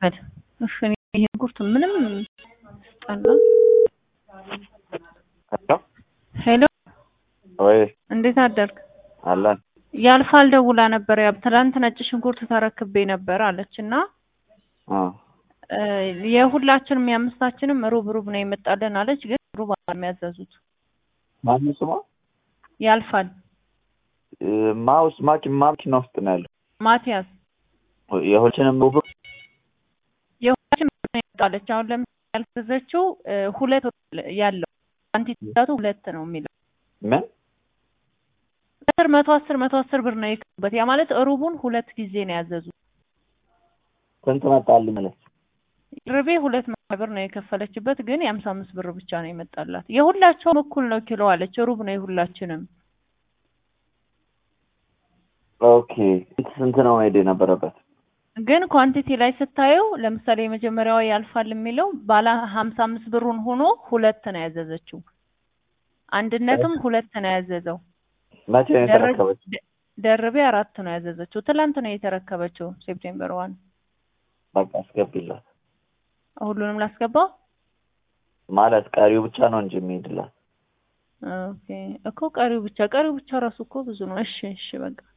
በል እሺ እኔ ይሄ ጉርት ምንም ስጠላ ሄሎ ሄሎ ወይ እንዴት አደርክ አለን ያልፋል ደውላ ነበር ያ ትናንት ነጭ ሽንኩርት ተረክቤ ነበር አለች እና አ እ የሁላችንም የአምስታችንም ሩብ ሩብ ነው የመጣልን አለች ግን ሩብ አይደለም ያዘዙት ማን ስሟ ያልፋል እ ማውስ ማኪ ማኪና ውስጥ ነው ያለው ማቲያስ የሁላችንም ሩብ የሁላችን ነው የመጣለች አሁን ለምሳሌ ያልገዛችው እ ሁለት ያለው ኳንቲቲቱ ሁለት ነው የሚለው ምን አስር መቶ አስር መቶ አስር ብር ነው የከበት ያ ማለት ሩቡን ሁለት ጊዜ ነው ያዘዙት ስንት መጣልኝ ማለት ርቤ ሁለት መቶ ብር ነው የከፈለችበት ግን የሀምሳ አምስት ብር ብቻ ነው የመጣላት የሁላቸውም እኩል ነው ኪሎ አለች ሩብ ነው የሁላችንም ኦኬ ስንት ነው መሄድ የነበረበት ግን ኳንቲቲ ላይ ስታየው ለምሳሌ የመጀመሪያዋ ያልፋል የሚለው ባለ ሀምሳ አምስት ብሩን ሆኖ ሁለት ነው ያዘዘችው አንድነትም ሁለት ነው ያዘዘው መቼ ነው ደረ- የተረከበች ደ- ደርቤ አራት ነው ያዘዘችው ትላንት ነው የተረከበችው ሴፕቴምበር ዋን በቃ አስገቢላት ሁሉንም ላስገባው ማለት ቀሪው ብቻ ነው እንጂ የሚሄድላት ኦኬ እኮ ቀሪው ብቻ ቀሪው ብቻ ራሱ እኮ ብዙ ነው እሺ እሺ በቃ